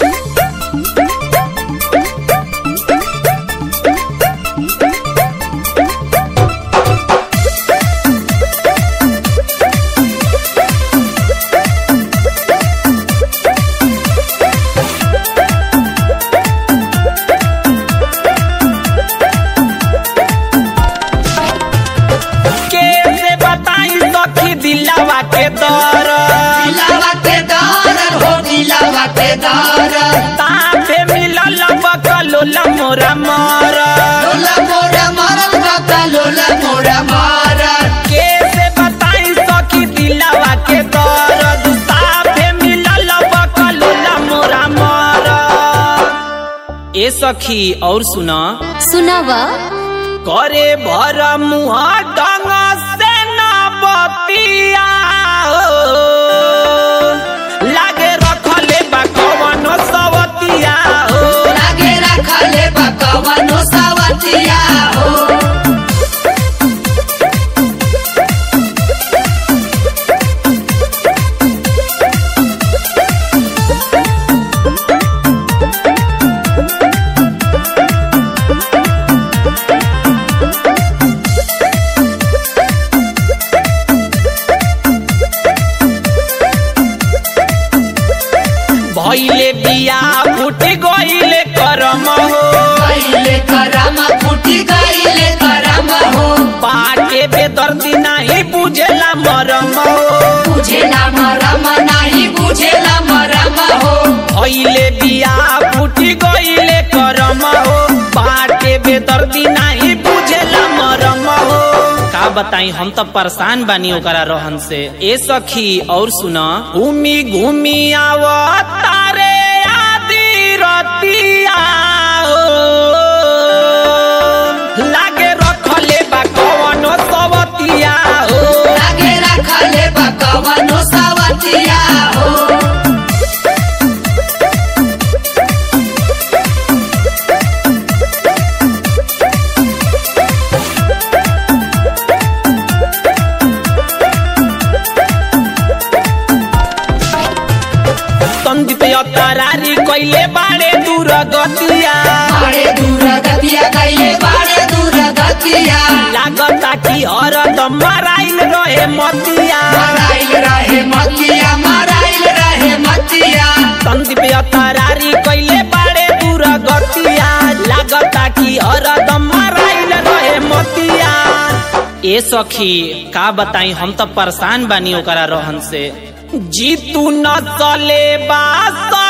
कैसे बताई सखी दिलावा के दर दिलावा के दर हो दिलावा के दर तापे मिलल बकलोल मोरा मर लोला मोरा मारत बाका लोला मोरा मारत कैसे बताई सखी दिलावा के दर तापे मिलल बकलोल मोरा मर ए सखी और सुना सुनावा करे भर मुहा डंग से न बतिया हो। लागे रखले बा कवनो सवतिया हो लागे रखले बकवनो सवतिया हो भइले बिया फुट गइले करम हो गईले करम फूटी गईले करम हो पाटे बेदर्दी नाही बुझेला मरम हो बुझेला मरम नहीं बुझेला मरम हो भइले बिया फुट गइले करम हो पाटे बेदर्दी नाही बुझेला मरम हो का बताई हम तो परेशान बानी ओकरा रहन से ए सखी और सुना घूमी घूमी आवतारे आदि रतिया हो। लागे रखले बा कवनो सवतिया हो लागे रखले बकवनो सवतिया हो संदीप अतरारी कइले बाड़े दूर गतिया बाड़े दूर गतिया गईले बाड़े दूर गतिया लागता कि हरदम मराइल रहे मतिया मराइल रहे मतिया मराइल रहे मतिया संदीप अतरारी कइले बाड़े दूर गतिया लागता कि हरदम मराइल रहे मतिया ए सखी का बताई हम तो परेशान बानी ओकरा रहन से जीतू न चले बा